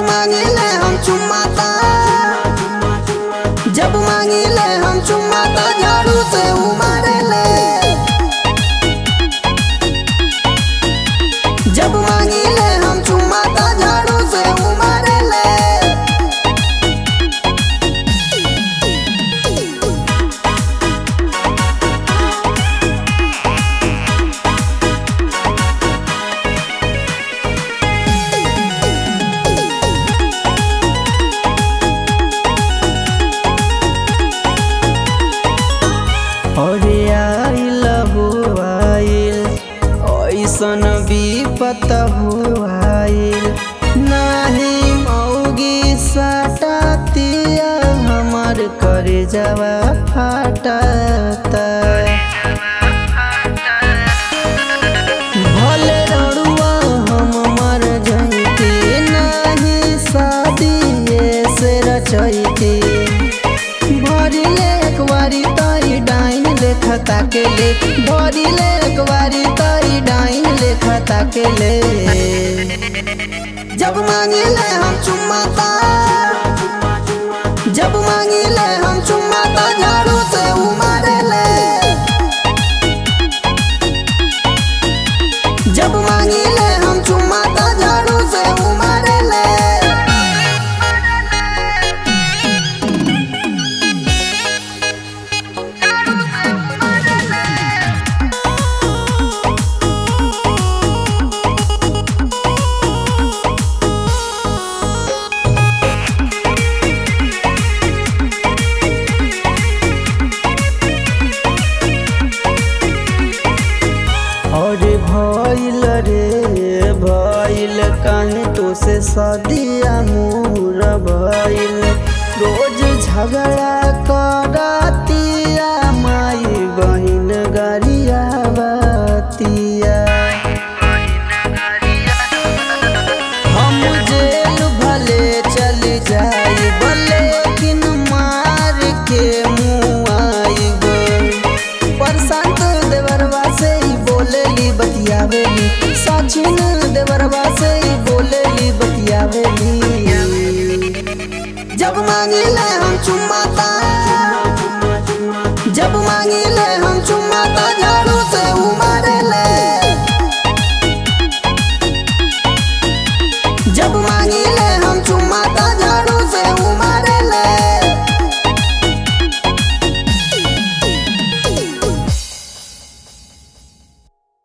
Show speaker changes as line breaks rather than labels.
मांगिले हम चुम्माता जब मांगिले हम चुम्माता झाड़ू से उमारेले जब मांगिले हम चुम्माता झाड़ू से उमारेले अरे आइल हो आइल ऐसन विपत हो आइल नाही मौगी सटातिया हमर करे जावा फाटता भले रड़ुआ हम मर जइती नाही शादी से रचैती भरिले एक बारी तई डाइन लेखता के ले भरिले एक बारी तई डाइन लेखता के ले जब मांगिले हम चुम्माता जब मांगिले हम चुम्माता झाड़ू से उमारेले जब मांगिले हम चुम्माता झाड़ू से उमारेले और भइल रे भइल काहे तो से सदिया मोर भइल रोज झगड़ा करतिया माई बहिन गरिया बतिया हम जेल भले चल जाई लेकिन मार के मुआइब प्रशांत देवरवा से ही बोलेली बतियावेली सचिन देवरवा से ही बोलेली बतियावेली जब मांगिले हम चुम्माता